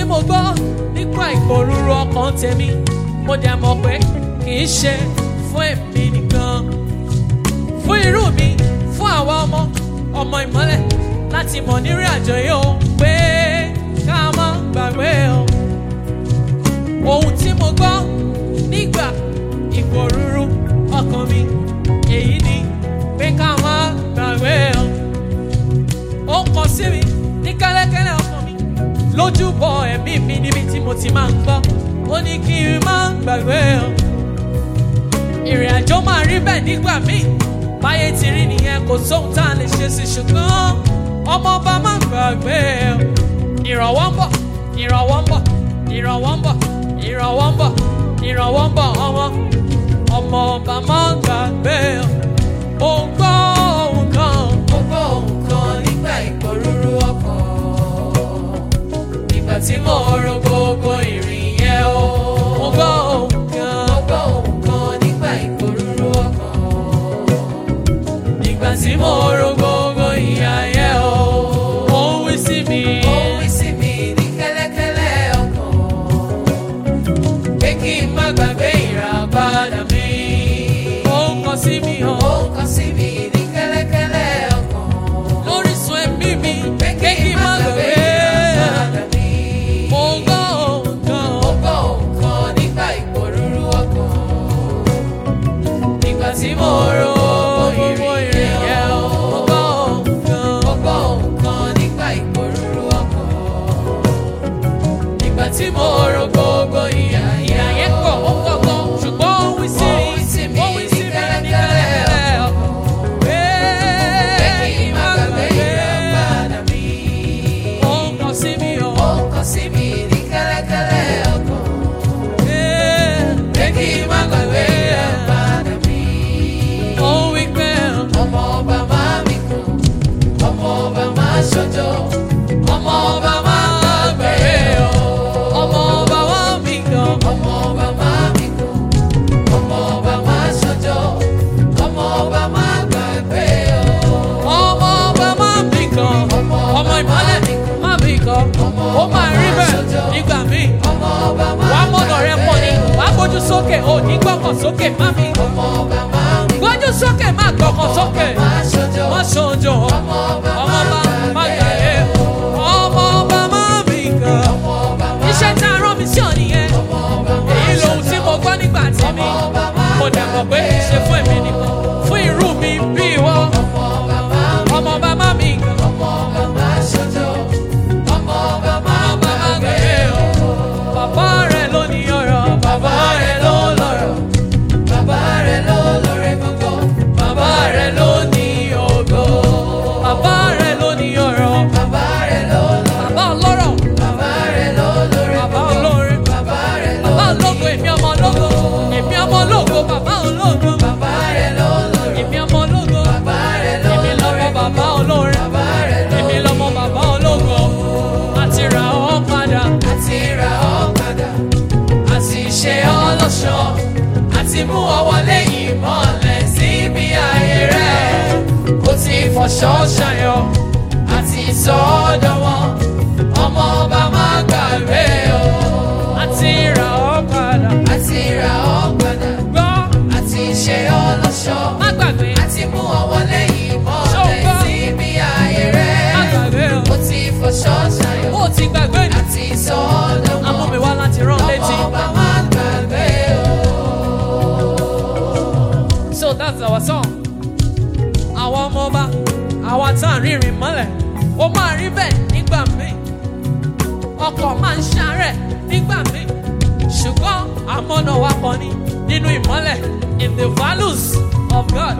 mo gbọ́ nípa ìpòrúru ọkàn tèmi mo dẹ̀ mọ̀ pé kì í ṣe fún èmi nìkan fún irú mi fún àwa ọmọ ọmọ ìmọ́lẹ̀ láti mọ̀ nírìn àjò yìí o pé ká má gbàgbé o ohun tí mo gbọ́ nígbà ìpòrúru ọkàn mi èyí ni pé ká má gbàgbé o ó ń kọ sí mi ní kẹ́lẹ́kẹ́lẹ́ ọkàn mi lójúbọ ẹ̀mí mi níbi tí mo ti máa ń gbọ́ ó ní kí n má gbàgbé o ìrìn àjò máa rí bẹ́ẹ̀ nígbà míì báyé ti rí nìyẹn kò sóhun tá a lè ṣe sí ṣùgbọ́n ọmọ ọba má gbàgbé o ìrànwọ́ ń bọ̀ ìrànwọ́ ń bọ̀ ìrànwọ́ ń bọ̀ ìrànwọ́ ń bọ̀ ìrànwọ́ ń bọ̀ ọmọ ọmọ ọba má gbàgbé o ò ń gbọ́ ohun kan Mo gbọ́ ohùn kan nígbà ìpòrúru ọkàn. Ìgbà tí mo ro gbogbo ìrìn yẹn o. ò ń gbọ́ ohun kan. Mo gbọ́ ohùn kan nígbà ìpòrúru ọkàn. Ìgbà tí mo ro gbogbo ìyà yẹn o, ó ń wí sí mi. Ó wí sí mi ní kẹ́lẹ́kẹ́lẹ́ ọkàn. Pé kí n má gbàgbé ìràpadà mi. Ó ń kọ sí mi Ó hàn. ń kọ sí mi ní kẹ́lẹ́kẹ́lẹ́ ọkàn. Lórísun ẹ̀mí mi, Pé pé kí n má gbàgbé. ìràpadà mi. Mo gbọ́ ohùn kan. Mo gbọ́ ohùn kan nígbà ìpòrúru ọkàn. Nígbà tí mo ro gbogbo ìrìn yẹn o. Mo gbọ́ ohùn kan. Mo gbọ́ ohùn kan nígbà ìpòrúru ọkàn. Nígbà tí mo ro gbogbo ìyà Ìyà yẹn pọ̀, ó pọ̀ gan. Ṣùgbọ́n ó ń wí sí Ó ń wí sí mi. mi Ó ń wí sí mi ní ní kẹ́lẹ́kẹ́lẹ́ ọkàn. Pé Pé kí kí n n má má gbàgbé gbàgbé. ìràpadà mi. Ó ń kọ sí mi Ó hàn. ń kọ sí mi ní kẹ́lẹ́kẹ́lẹ́ ọkàn. Pé Pé kí n má gbàgbé ìràpadà mi. Ó ń wí pé ọmọ ọba máa mi kàn ọmọ ọba máa ṣojo ọmọ ọba máa gbàgbé o ọmọ ọba wá mi gan. ọmọ ọba máa mi kàn ọmọ ọba máa ṣojo ọmọ ọba máa gbàgbé o ọmọ ọba máa bì kan ọmọ ìmọ̀lẹ̀ má bì kan ó máa rí bẹ́ẹ̀ nígbà míì ọmọ ọba wàá máa mọ̀nà rẹ pọ̀ ni wàá gbójú sókè ò ní gbọ́kàn sókè má mi ọmọ ọba máa mi gbójú sókè má gbọ́kàn sókè máa ṣojo má ṣojo ọmọ ọba ọmọ ọba má máa gbà gbàgbé yẹ ọmọ ọba má bì kan ọmọ ọba máa iṣẹ́ tá a rán mi sí ọ nìyẹn ọmọ ọba máa èyí lohun tí mo gbọ́ nígbà tí mi mo dẹ̀ mọ̀ pé kì í ṣe fún èmi nìkan fún irú mi bí ìwọ ọmọ ọba máa mi ọmọ ọba má bì kan. ọmọ ọba máa ṣojo ọmọ ọba máa Bàbá gbàgbé gbàgbé o. o. Bàbá rẹ̀ ló ní ọ̀rọ̀, bàbá rẹ̀ ló lọ́rọ̀. Bàbá rẹ̀ ló lóore gbogbo. Bàbá rẹ̀ ló ní ògo. Bàbá rẹ̀ ló ní ọ̀rọ̀. Bàbá rẹ̀ ló lọ́rọ̀. Bàbá ọlọ́rọ̀. Bàbá rẹ̀ ló lóore Bàbá gbogbo. olóore. Bàbá rẹ̀ ló Bàbá ológo, èmi ọmọ ológo. Èmi ọmọ ológo, bàbá ológo. Bàbá rẹ̀ ló lọ́rọ̀. Èmi ọmọ ológo. Bàbá rẹ̀ ló Èmi lọ́mọ lóore bàbá olóore. Bàbá rẹ̀ ló Èmi lọ́mọ bàbá ológo. Àti rà ọ́ padà. àti ra ọ́ padà. Àti ṣe ọ́ lọ́ṣọ̀ọ́. Àti mú ọ wọlé ìmọ̀lẹ̀ síbi ayé rẹ̀. Ó ti fọṣọ ṣayọ̀. Àti sọ ọ́ dánwọ́. Ọmọ ọba máa gbàgbé o. Àti rà ọ́ padà. àti ra ọ́ padà Gbọ́, àti ṣe ọ́ lọ́ṣọ̀ọ́ má gbàgbé. àti mú ọ wọlé ìmọ̀lẹ̀ Ṣọ́gbọ́n. síbi ayé Má rẹ̀ gbàgbé o. ó ti fọṣọ ṣayọ̀ Ó ti gbàgbé ni. àti sọ ọ́ dánwọ́ Amú mi wá láti rán létí. ọmọ ọba máa gbàgbé o. So that's our song. Àwọn ọmọ ọba, àwa tá à ń rìnrìn mọ́lẹ̀, ó máa rí bẹ́ẹ̀ nígbà míì. Ọkọ̀ máa ń ṣàárẹ̀ nígbà míì. Ṣùgbọ́n àmọ́nà wa kàn ní nínú ìmọ́lẹ̀ in the values of God.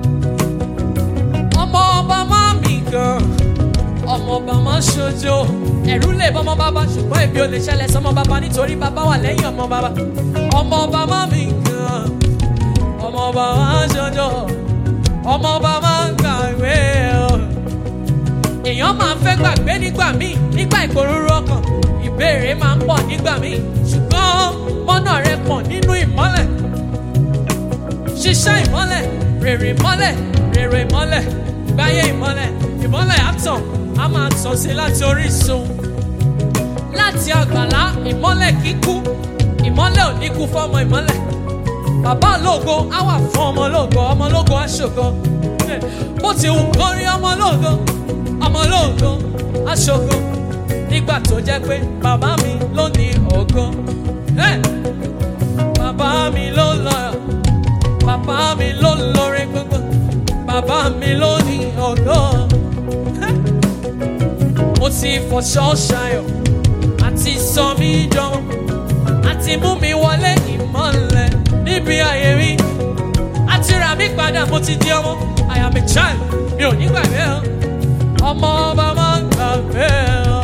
Ọmọ ọba máa mì gan. Ọmọ ọba máa ṣojo. Ẹ̀rú lè bọ́ ọmọ bàbá ṣùgbọ́n èmi ò lè ṣẹlẹ̀ sọmọ bàbá nítorí bàbá wà lẹ́yìn ọmọ bàbá. Ọmọ ọba máa mì gan ọmọ ọba máa ń ṣọjọ́ ọmọ ọba máa ń gbàgbé o. èèyàn máa ń fẹ́ gbàgbé nígbà míì nígbà ìpòrúurú ọkàn ìbéèrè máa ń pọ̀ nígbà míì ṣùgbọ́n mọ́nà rẹ pọ̀ nínú ìmọ́lẹ̀ ṣiṣẹ́ ìmọ́lẹ̀ rèrè ìmọ́lẹ̀ rèrè ìmọ́lẹ̀ gbáyé ìmọ́lẹ̀ ìmọ́lẹ̀ àtàn á máa tàn sí láti orísun láti àgbàlá ìmọ́lẹ̀ kíkú ìmọ́lẹ̀ ò ní kú fọ́mọ ìmọ́lẹ̀ bàbá ológo á wà fún ọmọ ológo ọmọ ológo á ṣògo bó ti wù kó rí ọmọ ológo ọmọ ológo á ṣògo nígbà tó jẹ́ pé bàbá mi ló ní ògo Eh! bàbá mi ló lọ bàbá mi ló lórí gbogbo bàbá mi ló ní ògo Eh! mo ti fọṣọ ṣayọ̀ àti sọ mí jọmọ àti mú mi wọlé ìmọ̀lẹ̀ níbi ayé mi àti rà mí padà mo ti di ọmọ I am a child mi ò ní gbàgbé ọ ọmọ ọba máa ń gbàgbé ọ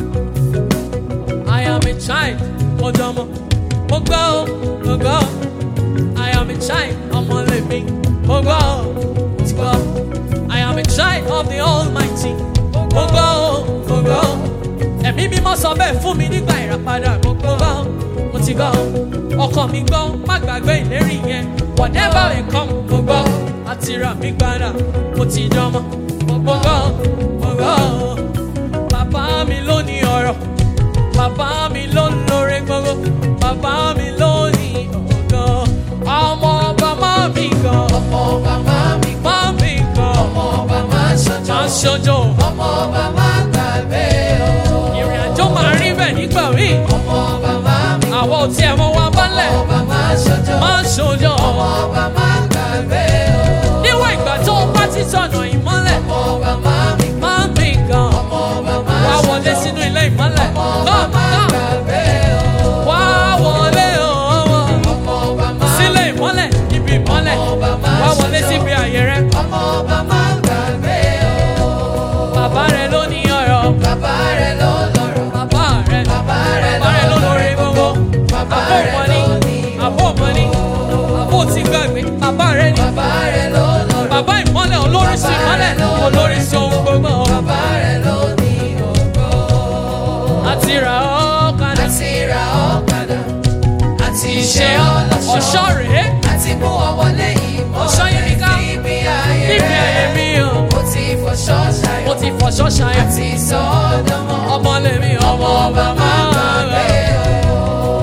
I am a child mo dọmọ mo gbọ́ ọ mo gbọ́ ọ I am a child ọmọ lèmi mo gbọ́ ọ mo ti gbọ́ ọ I am a child of the Almighty mo gbọ́ ọ mo gbọ́ ọ ẹ̀mí mímọ́ sọ bẹ́ẹ̀ fún mi nígbà ìràpadà mo gbọ́ ọ mo ti gbọ́ ọ ọkàn mi gbọ́ má gbàgbé ìlérí yẹn whatever may come mo gbọ́ àti rà mí padà mo ti dánmọ́ mo gbọ́ mo gbọ́ bàbá mi ló ní ọ̀rọ̀ bàbá mi ló ń lóore gbogbo bàbá mi ló ní ọ̀gán ọmọ ọba má mi gan ọmọ ọba máa mi má mi gan ọmọ ọba máa ṣojo má ṣojo ọmọ ọba máa gbàgbé o ìrìn àjò máa rí bẹ́ẹ̀ nígbà míì ọmọ ọba máa mi àwọn ò tiẹ̀ mọ wa bálẹ̀ ọba máa ṣojo má ṣojo ọmọ ọba máa gbàgbé o níwọ̀n ìgbà tó o bá ti tọ̀nà ìmọ́lẹ̀ ọmọ ọba máa mi má mi gan ọmọ ọba máa wá ṣojo wọlé sínú ilé ìmọ́lẹ̀ ọmọ ọba Come, máa come. gbàgbé o wá wọlé ọmọ ọmọ ọba máa sílé ìmọ́lẹ̀ ibi ìmọ́lẹ̀ ọba máa wá wọlé ṣojo. síbi àyè rẹ ọmọ ọba máa gbàgbé o bàbá rẹ ló ní ọ̀rọ̀ bàbá rẹ̀ ló lọ́rọ̀ bàbá rẹ bàbá rẹ̀ bàbá rẹ ló lórí gbogbo bàbá àbó rẹ̀ mọ́ni ló ní àbó mọ́ni àbó ti gbàgbé bàbá rẹ ní bàbá rẹ̀ ló lọ́rọ̀ bàbá ìmọ́lẹ̀ olóríṣi ìmọ́lẹ̀ olóríṣi ohun gbogbo bàbá rẹ̀ ló ní ògo àti rà ọ́ kadà àti ra ọ̀kadà àti ṣe ọlọ́ṣọ́ ọ̀ṣọ́ rèé àti mú ọ wọlé ìmọ̀ Ọ̀ṣọ́ yìí ní ká- níbi ayé níbi ayé rẹ̀ mi o mo ti fọṣọ mo ṣayọ̀ ti fọṣọ́ ṣayọ̀ àti sọ ọ́ dánmọ́ ọmọ lèmi ọmọ ọba máa gbàgbé rà.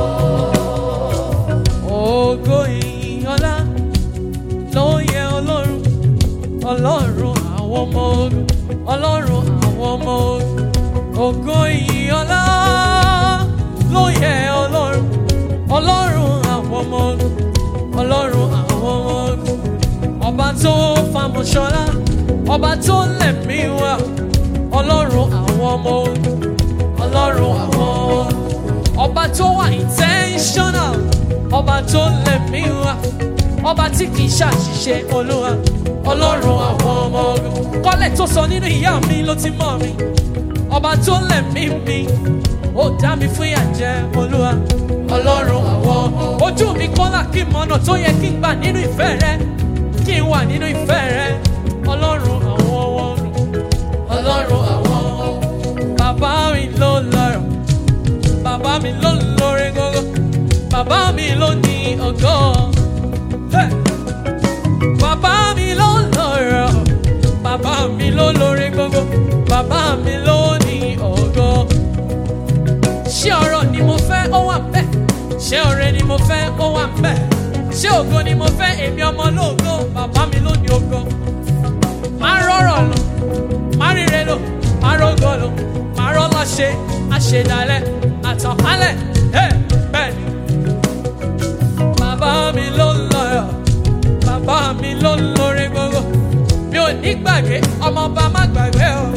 Ògo ìyìn ọlá ló yẹ Ọlọ́run, Ọlọ́run àwọn ọmọ ogun, Ọlọ́run àwọn ọmọ ogun. Ògo ìyìn ọlá ló yẹ Ọlọ́run, Ọlọ́run àwọn ọmọ ogun, Ọlọ́run àwọn ọmọ ogun. Ọba tó famọ̀ṣọ́lá, ọba tó lẹ̀mí wá, Ọlọ́run àwọn ọmọ ogun, Ọlọ́run àwọn ọmọ ogun ọba tó wà intentional ọba tó lẹ̀mí wá ọba tí kì í ṣàṣìṣe olúwa ọlọ́run àwọn ọmọ ogun kọ́lẹ̀ tó sọ nínú ìyá mi ló ti mọ̀ mi ọba tó lẹ̀mí mi ó dá mi fún ìyàjẹ́ olúwa ọlọ́run àwọn ọmọ ojú mi kọ́lá kí n mọ̀nà tó yẹ kí n gbà nínú ìfẹ́ rẹ kí n wà nínú ìfẹ́ rẹ ọlọ́run àwọn ọmọ ogun ọlọ́run àwọn ọmọ ogun bàbá mi ló lọ́rọ̀ bàbá mi ló ń lórí gógó bàbá mi ló ní ògo Hey! bàbá mi ló ń lọ́rọ̀ bàbá mi ló lórí gógó bàbá mi ló ní ògo ṣé ọrọ̀ ni mo fẹ́ ó wà bẹ́ẹ̀ ṣé ọrẹ ni mo fẹ́ ó wà bẹ́ẹ̀ ṣé ògo ni mo fẹ́ èmi ọmọ lóògo bàbá mi ló ní ògo máa rọrọ̀ lọ máa ríre lò máa rógò lò máa rọ́lá ṣe àṣedalẹ̀ àtànkálẹ̀ ẹ̀ bẹ́ẹ̀ ni. bàbá mi ló ń lọ́yọ̀ bàbá mi ló ń lórí gbogbo mi ò ní gbàgbé ọmọọba má gbàgbé o